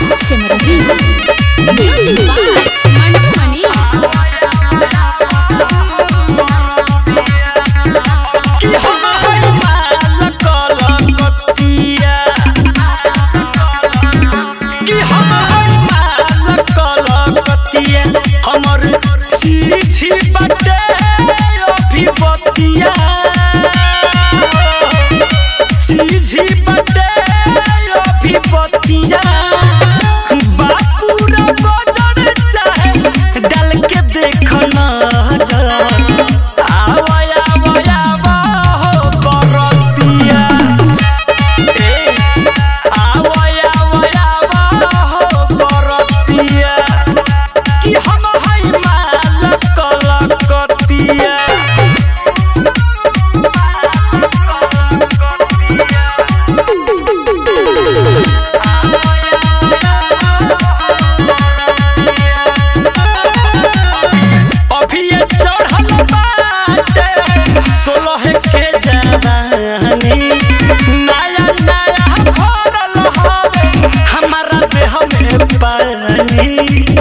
सिमरही music by Mantu Mani कि हम हई माल कलकतिया कि हम हई माल कलकतिया हमर सीछी बटे अभिपतिया सीछी बटे अभिपतिया बापूरा बजर चाहे डाल के देख नजर आवया आवया हो बरतिया ए आवया आवया हो बरतिया कि हम हई माल कलकतिया अभी ये चढ़ल बाटे सोलह के जवानी नया नया भरल हवे हमारा देह में पानी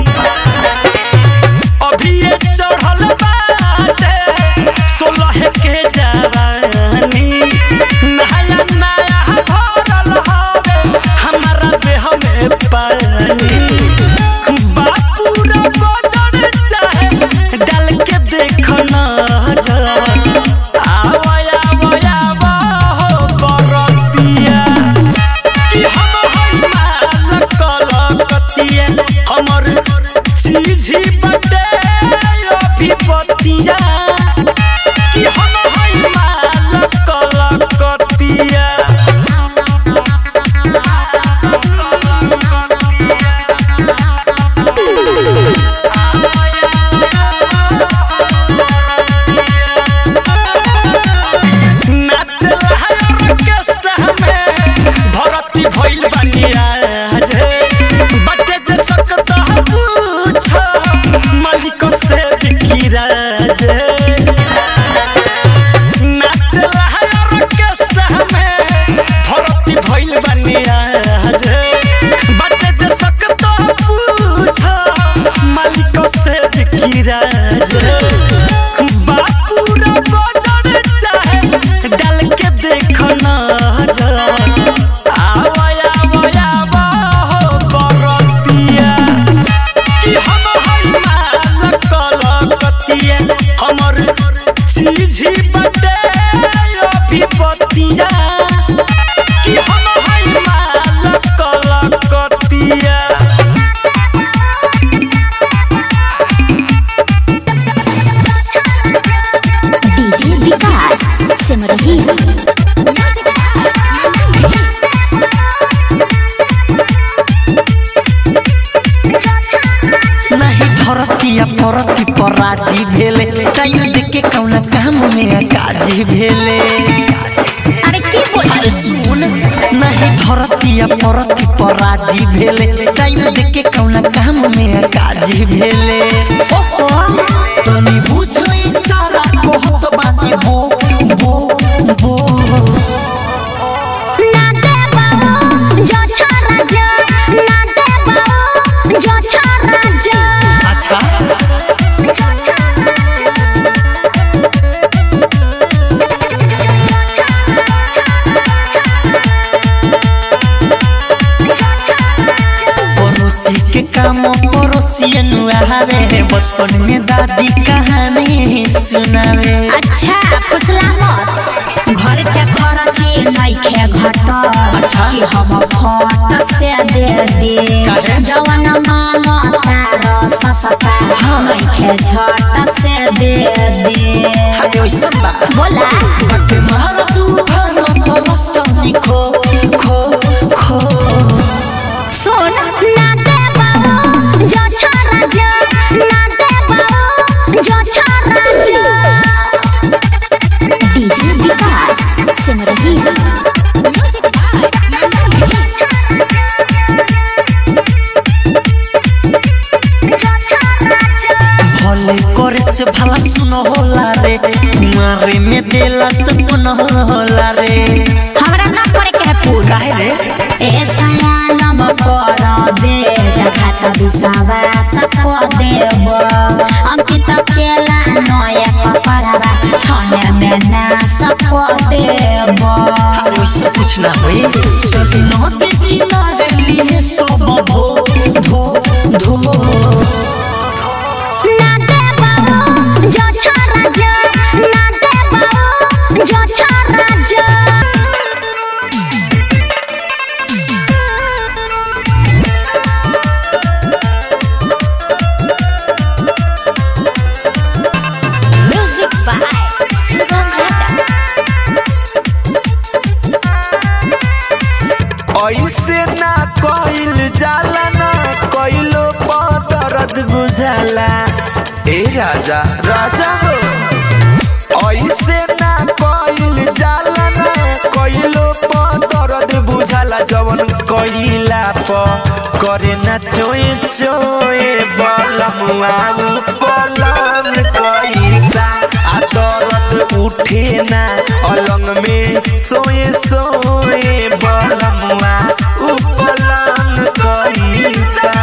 अभी ये चढ़ल बाटे सोलह के जवानी नया नया भरल हवे हमारा देह में पानी बापूरा बजर चाहे डाल के देख नजर आवया आवया हो बरतिया कि हम हई माल कलकतिया हमर सीझी बटे अभिपतिया कि हम हई माल कलकतिया नाचला है ऑर्केस्ट्रा में भरती भइल बनिया जे बटे जे सकता पूछ मालिक से बिकिरा जे नाचला है ऑर्केस्ट्रा में भरती भइल बनिया जे बटे जे सकता पूछ मालिक से बिकिरा जे बापूरा बजर चाहे डाल के देख नजर आवया आवया हो बरतिया कि हम हई माल कलकतिया हमर सीझी बटे अभिपतिया कि हम हई माल कलकतिया DJ Vikas Simrahi music by Mantu Mani नहीं धरतिया परती पर राजी भेले टाइम देके कौना काम में काजी भेले अरे की बोल अरे सुन नहीं धरतिया परती पर राजी भेले टाइम देके कौना काम में काजी भेले ओहो तनी बुझो इशारा कहत बानी बो बो बो ना दे बाबू जो छोरा जो ना दे बाबू जो छोरा जो अच्छा पड़ोसी के काम पड़ोसियन आवे बचपन में दादी कहानी सुनावे अच्छा फुसला मत घर के खर्ची नहीं खे घट अच्छा। कि हम फट से दे दे काहे? जवन मांग तार ससता हाँ। नहीं खे झट से दे दे अरे वैसन बा बोला बटे मार तूफान परस्तनी खो खो खो सुन ना दे बाबू जो छोरा जो ना दे बाबू जो छोरा जो DJ Vikas Simrahi music by Mantu Mani भले करे से भला सुन होला रे मारे में देला से पुन होला रे हमरा ना करे के है पूरा काहे रे ए सयाना पड़बे जखात विश्वास को देब अंकित केला नया कपड़ावा छने में नाश को देब अरे उससे कुछ ना होई सब नदी किनारे लिए सब धो धो धो ना दे बाबू जो छोरा जो ना दे बाबू जो छोरा जो म्यूजिक बाय शिवम राजा ऐसे ना कइल जाला ना कइलो पर दर्द बुझाला ए राजा राजा हो ऐसे ना कइल जाला ना कइलो पर दर्द बुझाला जवन कइला प करे ना चोए चोए बलमुआ पलन कैसा आ दर्द उठे ना अलंग में सोए सोए बलमुआ उपलन कैसा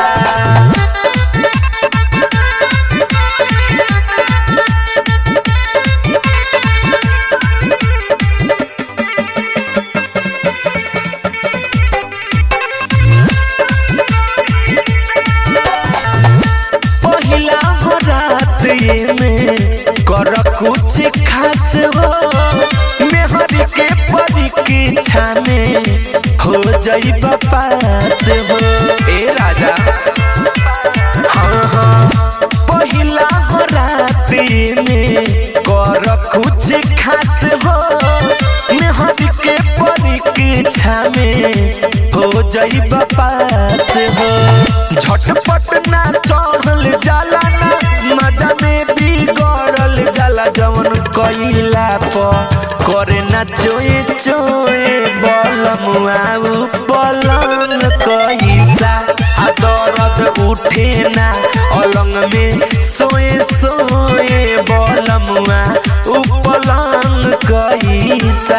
पहिला हो रात ये में कर कुछ खास हो मेहर के परीक्षा में हो जाई पास हो ए राजा हाँ हाँ पहिला हो रात ये में कर कुछ खास हो मेहर के परीक्षा में हो जाई पास हो झटपट ना चढ़ल जाला ना मजा में बिगड़ल जाला जवन कइला प करे ना चोए चोए बलमुआ बलन कैसा आ दर्द उठे ना अलंग में सोए सोए बलमुआ उपलन कैसा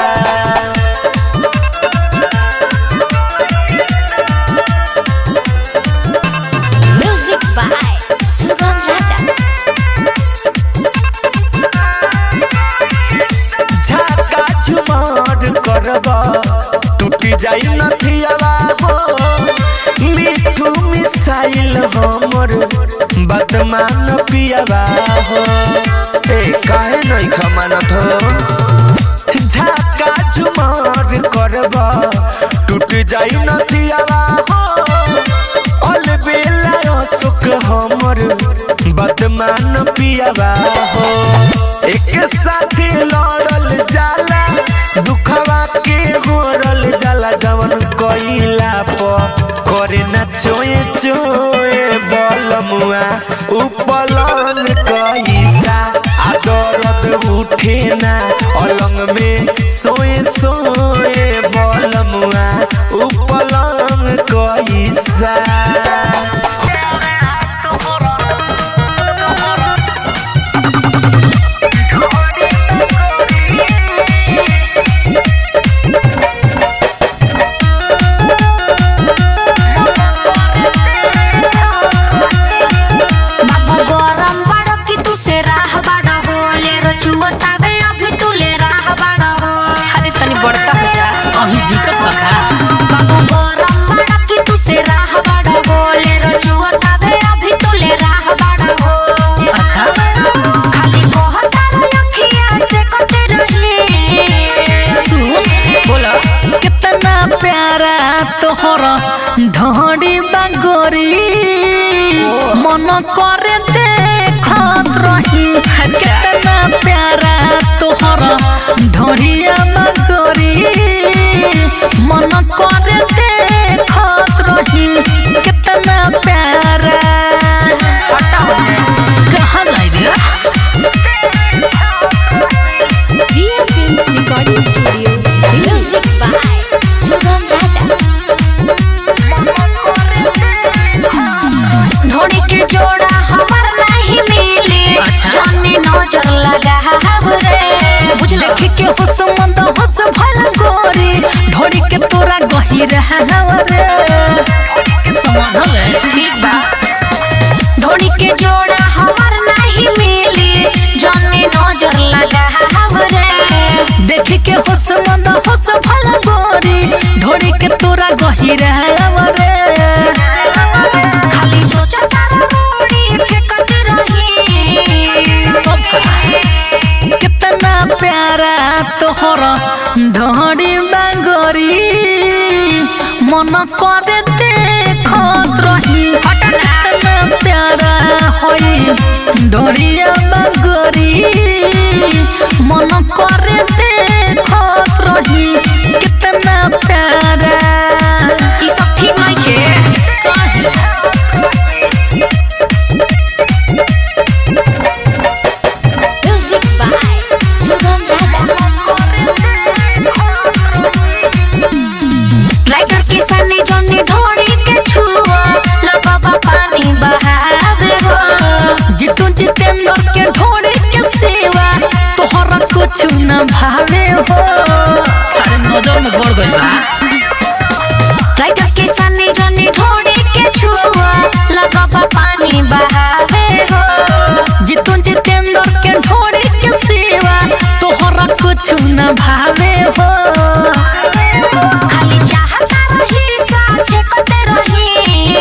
म्यूजिक बाय शिवम राजा झाका झुमार करब टूटी जाई नथियावा हो मिठू मिसाइल हमर बदमान पियावा हो ए काहे नहीं खमानत हो झाका झुमार करब टूट जाई नथियावा हो अल बेला सुख हमर बदमान पियावा हो एक साथे लड़ल जाला दुखवा के होरल जाला जवन कइला प करे ना चोए चोए बलमुआ उपलन कैसा आ दर्द उठे ना अलंग में सोए सोए बलमुआ उपलन कैसा बाबा गरम बाड़ो कि तू से राह बाड़ो हो ले रो चुअतावे अभी तू ले राह बाड़ो हो अरे तनी बड़का हो जा अभी दिक्कत बका बाबा गरम बाड़ो कि तू से राह बाड़ो हो ले रो चुअतावे अभी तू ले राह बाड़ो हो अच्छा खाली कहता रो अखिया से कटे रही सुन बोला कितना प्यारा तोहरा ढोड़ी बागोरी मन करे देखत रही कितना प्यारा तोहरा ढोड़िया बागोरी मन करे देखत रही कितना प्यारा कहाँ जाए रे Real Films recording studio music by Shivam Raja Dhoni के जोड़ा हमार नहीं मिले अच्छा। जाने नजर लगा रे बुझ देख के हुस मंद हुस भल गोरी ढोड़ी के तोरा गही गहिर हवरे समझल ठीक बा धोनी के जोड़ा हमार नहीं मिली जने नजर लगा हमरे देख के होस मन होस भल गोरी ढोड़ी के तोरा गहिर हवरे खाली सोचा तारा रोड़ी फेंकत रही कितना प्यारा तोहर ढोड़ी बागोरी मन करे देखत रही कितना प्यारा होई ढोड़िया बागोरी मन करे देखत रही कितना प्यारा ई सब ठीक नहीं के काहे? म्यूजिक बाय सुगम राइटर के सने जने ढोड़ी के छुआ लगवा पानी बहावे हो जीतू जितेंद्र के ढोड़े के सेवा तोहरा कुछ न भावे हो अरे नजर में गड़ गइल बा राइटर के सने जने ढोड़ी के छुआ लगवा पानी बहावे हो जीतू जितेंद्र के ढोड़े के सेवा तोहरा कुछ न भावे हो खाली चाहता रही साचे कते रही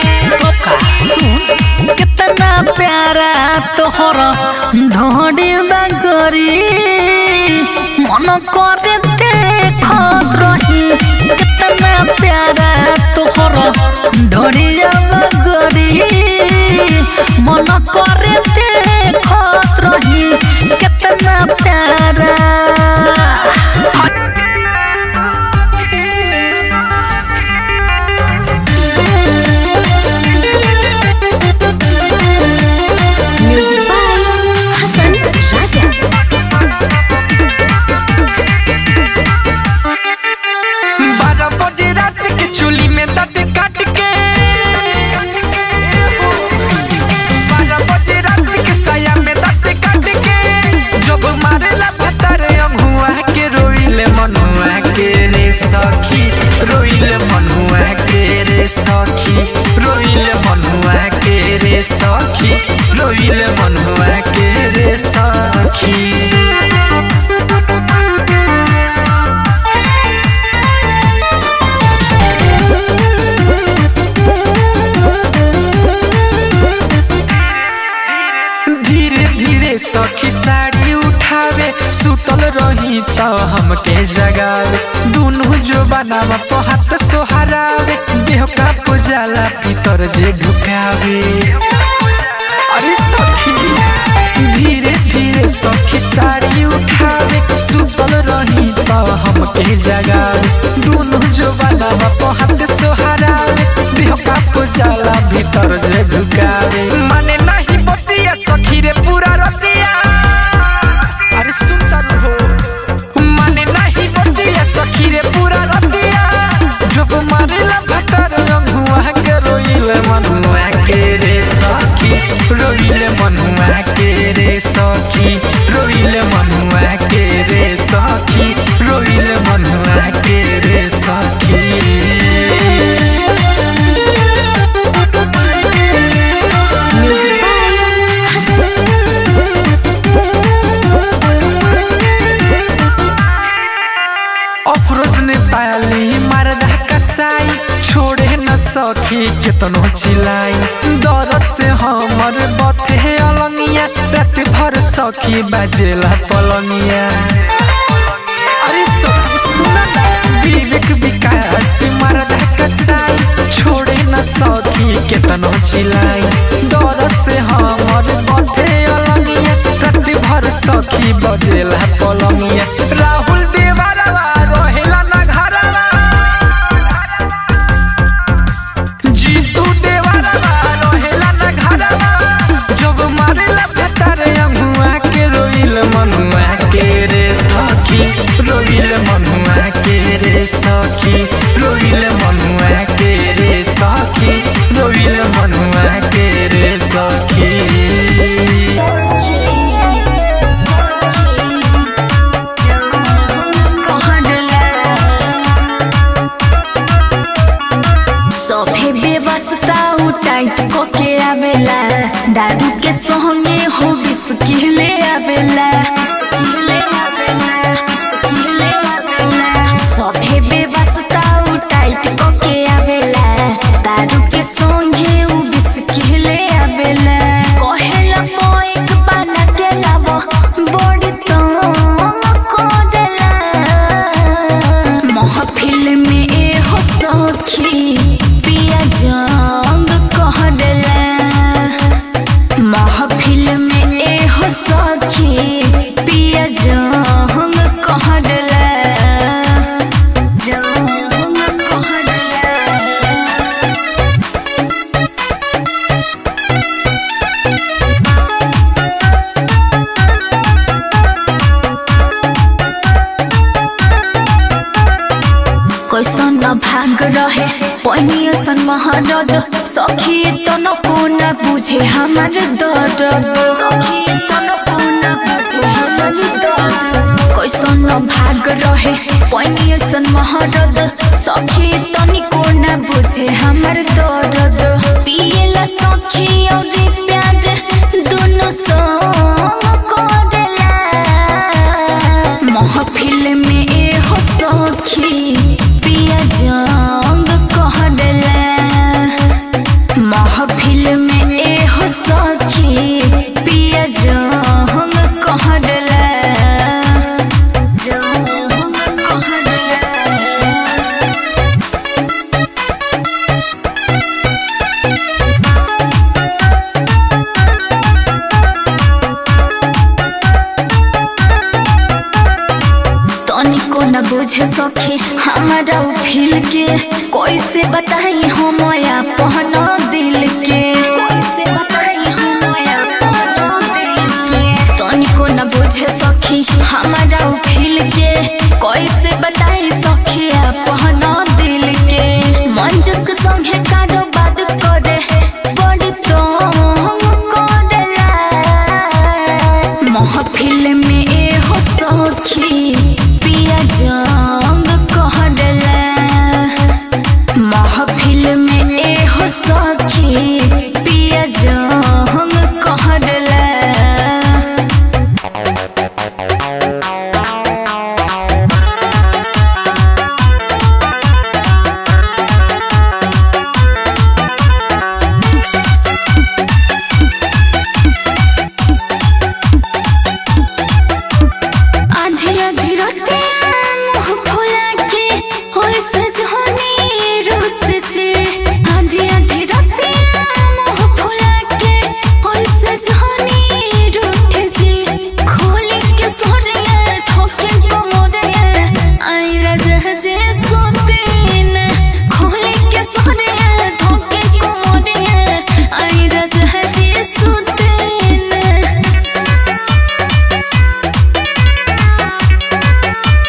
सुन कितना प्यारा तोहरा ढोड़े बागोरी मन करे देखत रही कितना प्यारा तोहरा ढोड़िया बागोरी मन करे देखत रही कितना प्यारा म्यूजिक बाय हसन राजा बारह बजे रात के चूली में दर्द काट के बारह बजे रात के साया में दर्द काट के जब मारेला भतर अमुआ के रोइले मनुआ के रे सखी रोइले मनुआ के रे सखी रोइले मनुआ के रे सखी रोइले मनुआ के रे सखी धीरे धीरे सखी साड़ी उठावे सुतल रही त हमके जगावे दुनु जो बनावा पहात सोहरावे देह का पुजाला भीतर जे ढुकावे अरे सखी धीरे धीरे सखी साड़ी उठावे सुतल रही त हमके जगावे दुनु जो बनावा पहात सोहरावे देह का पुजाला भीतर जे ढुकावे माने नहीं बतिया सखी रे पूरा रतिया अरे सुनता न हो माने नहीं बतिया सखी रे पूरा रतिया जब मारेला भटर रंगुआ के रोइले मनुआ के रे सखी रोइले मनुआ के रे सखी रोइले मनुआ के रे सखी रोइले मनुआ के रे सखी म्यूजिक बाय अफरोज ने ताली मरदा कसाई छोड़े न सखी केतनो चिलाई दर से हमर बथे अलंगिया रात भर सखी बाजेला पलंगिया अरे सखी सुना ना विवेक विकास मरदा कसाई छोड़े न सखी केतनो चिलाई दर से हमर बथे अलंगिया रात भर सखी बजेला पलंगिया राहुल देवरवा रहेला ना घरवा जीतू देवरवा रहेला ना घरवा जब मारेला भतर अमुआ के रोइल मनुआ के रे सखी रोइल मनुआ के रे सखी रोइल मनुआ के रे सखी रोइल मनुआ के रे सखी जंग कहडला जंग कहडला कैसन भाग रहे पैनियसन महारद सखी तो न कोना बुझे हमार दर्द सखी तो न कोना बुझे हमार दर्द कैसन भाग रहे पैनियसन महारद सखी तो नि कोना बुझे हमार दर्द पिएला सखी और प्यार दोनों संग करेला महफिल में ए हो सखी पिया जंग कहडला महफिल में ए हो सखी पिया जंग कहडला जंग कहडला तनिको न बुझे सखी हमारा उ फील के कैसे बताई हम अपन दिल के कैसे बताई हम अपन दिल के तनिको न बुझे सखी हमारा उ फील के कैसे बताई सखी अपन दिल के मंजस के संगे कारोबार करे बड़ी तो करेला महफिल में ए हो सखी पिया जंग कहडला महफिल में ए हो सखी पिया जंग कहडला आधी आधी रातिया मुँह फुला के होय सजनी रोस से आधी आधी रातिया मुँह फुला के होय सजनी रूठ से खोली के सोरिया ठोके कमरिया आई राजा जे सोते न खोली के सोरिया ठोके कमरिया आई राजा जे सोते न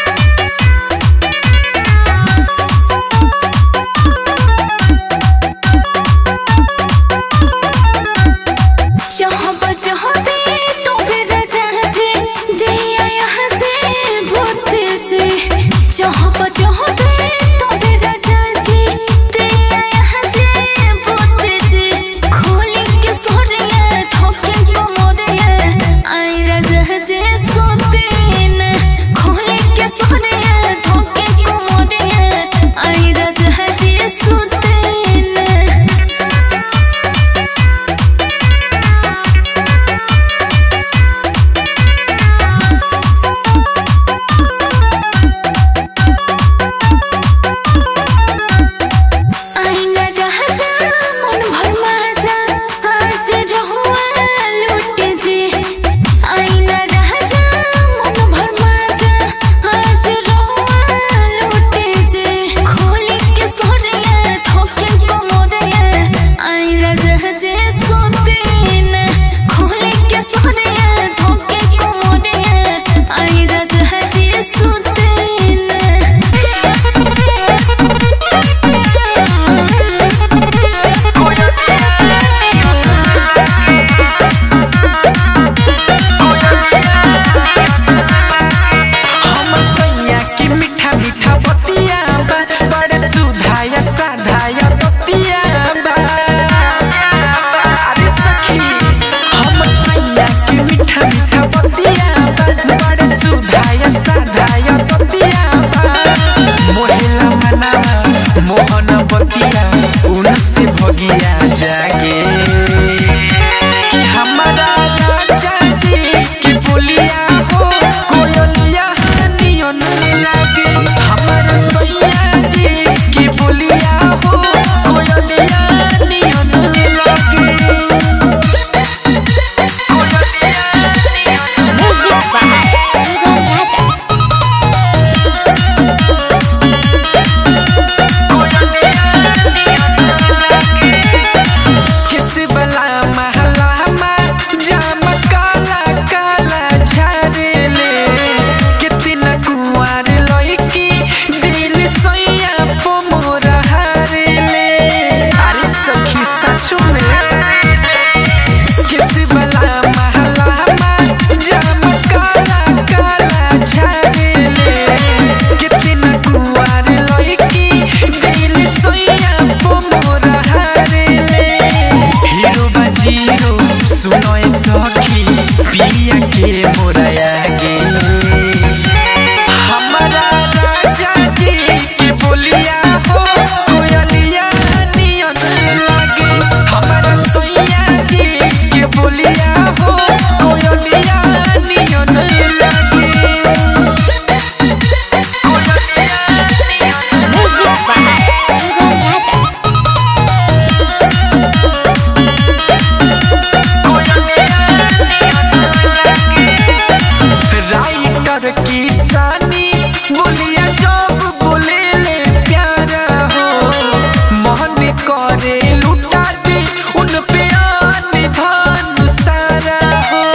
कर किसानी बोलिया जब बोले ले प्यारा हो मन करे लुटा दे उन पे आने धन सारा हो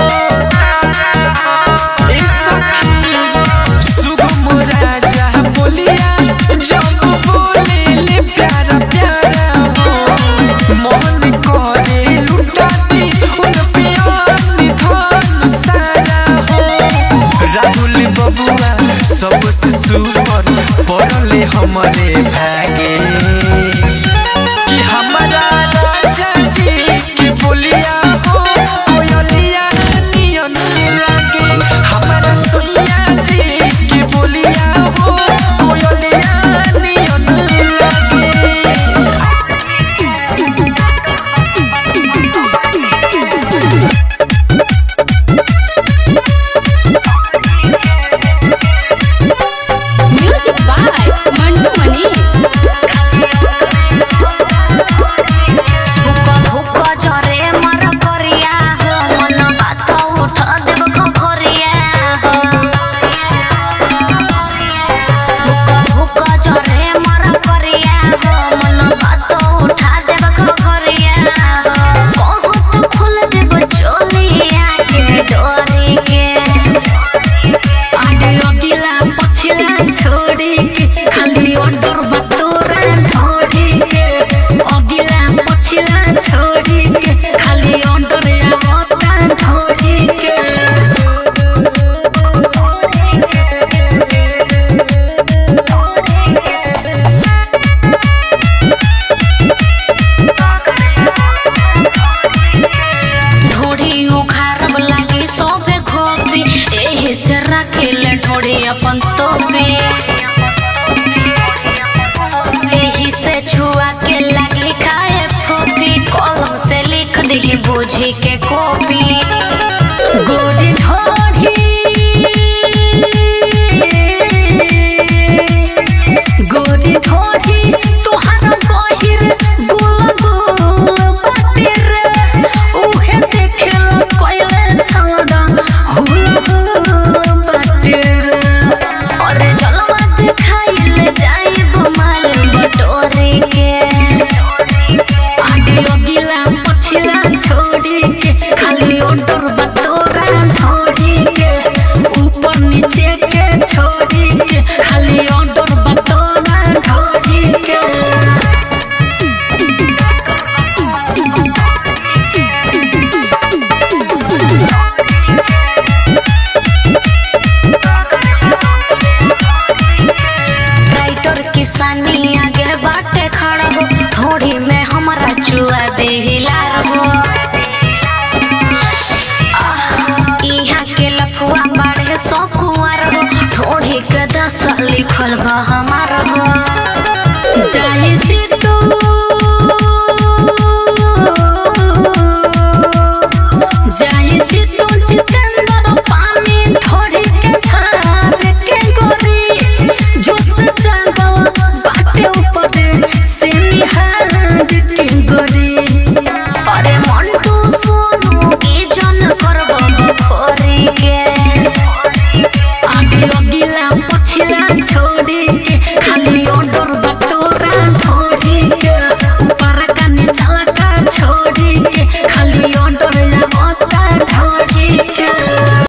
ए सखी शुभम राजा बोलिया जब बोले ले प्यारा प्यारा हो मन करे लुटा दे उन पे आने धन सारा हो राहुल बबुआ सबसे सुपर पड़ले हमारे भागे कि हमारा राजा जी की बोलिया हो कोयलिया नियन लागे हमारा सोनिया जी की बोलिया हो कोयलिया नियन लागे म्यूजिक बाय मंटू मनीष हुक्का हुक्का जरे मर करिया हो मन बात उठ देव खखरिया हो हुक्का हुक्का जरे मर करिया हो मन बात उठा देव खखरिया हो कहत खोल देव चोलिया के डोरी के आगे अगिला पछिला छोड़ी के खाली ऑर्डर बतोरा ढोड़ी के अगिला पछिला छोड़ी के खाली ऑर्डर आवता ढोड़ी के ढोढ़ी उखारब लागी सोफे खोपी एही से रखिले ढोढ़ी अपन तोपी एही से छुआ के लागी खाए फोपी कलम से लिख दी बूझी के कॉपी गोरी ढोड़ी गोरी ढोड़ी तोहार गहिर गुल गुल बातिर उहे देखेला कोइले छाड़ा हुल हुल बातिर और जलवा दिखाइले जाइब माल बटोरी के आगे अगिला पछिला छोड़ी के खाली ऑर्डर बतोरा ढोड़ी के ऊपर नीचे के छोड़ी के खाली ऑर्डर बतोरा ढोड़ी के राइटर किसानी आगे बाटे खड़ा हो थोड़ी में हमारा चुआ दे हिलार हो आह, इहाँ के लफुआ बाढ़े सौ कुआर हो थोड़ी के दस लिखल बा हमार हो जाई जी तू जाई जी तू जितेंद्र पानी ढोड़ी के धार के गोरी जोश जागल बाटे ऊपर से निहार के गोरी अरे मंटू सोनू की जन करब बखोरी के आगे अगिला पछिला छोड़ी